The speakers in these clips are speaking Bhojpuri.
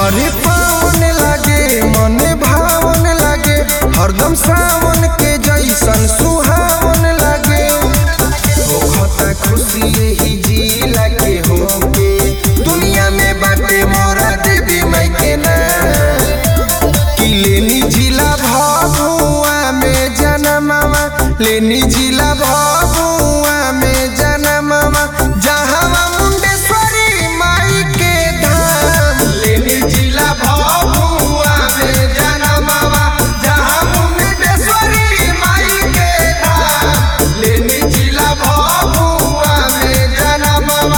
बड़े पावन लागे मन भावन लागे हरदम सावन के जैसन सुहावन लागे होखता खुशी यही जिला के होके दुनिया में बाटे मोरा देवी माई के नाम कि लेनी जिला भभुआ में जनमवा लेनी जिला भभुआ में जनमवा जहाँ मुंडेश्वरी माई के धाम लेनी जिला भभुआ में जनमवा जहाँ मुंडेश्वरी माई के धाम लेनी जिला भभुआ में जनमवा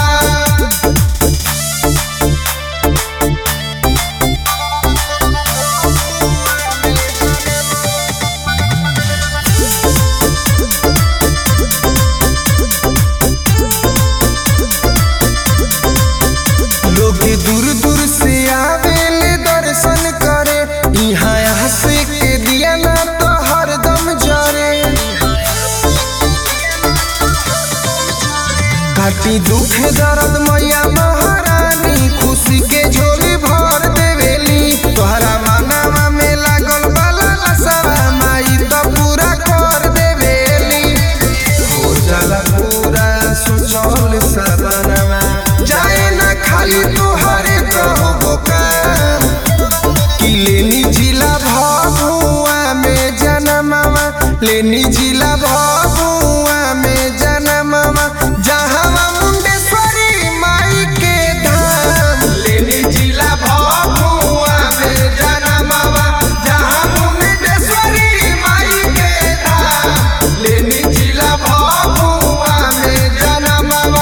लोग दूर दूर से आवेले दर्शन करे यहाँ हंसे के दिया ना तो हरदम जरे काटी दुख दर्द मैया महारानी खुशी के झोली भर देवेली तोहरा मानवा में लागल बाला लसवा माई तो पूरा कर देवेली हो जाला पूरा सोचल सदनमा जाए ना खाली तोहरे कहो काम कि लेनी जिला भभुआ में जनमवा लेनी जिला भभुआ में जनमवा जहाँ मुंडेश्वरी माई के धाम लेनी जिला भभुआ में जनमवा जहाँ मुंडेश्वरी माई के धाम लेनी जिला भभुआ में जनमवा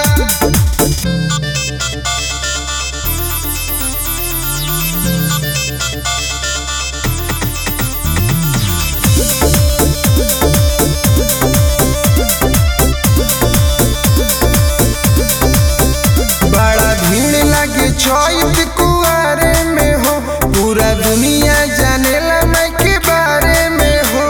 बड़ा भीड़ लगे चौथ कुआरे में हो पूरा दुनिया जानेला मैं के बारे में हो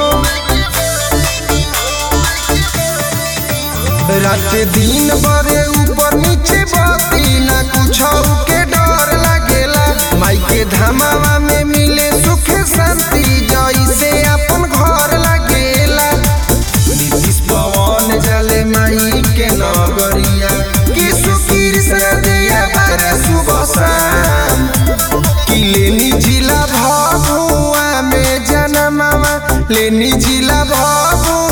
रात दिन बरे ऊपर नीचे बती ना कुछ के डर लागेला माई के धामावा में मिले सुख शांति जैसे अपन घर लागेला नीतीश पवन जले माई के नगरिया कि सुकीर से दिया बारा सुबह शाम कि लेनी जिला भभुआ में जनमवा लेनी जिला भभुआ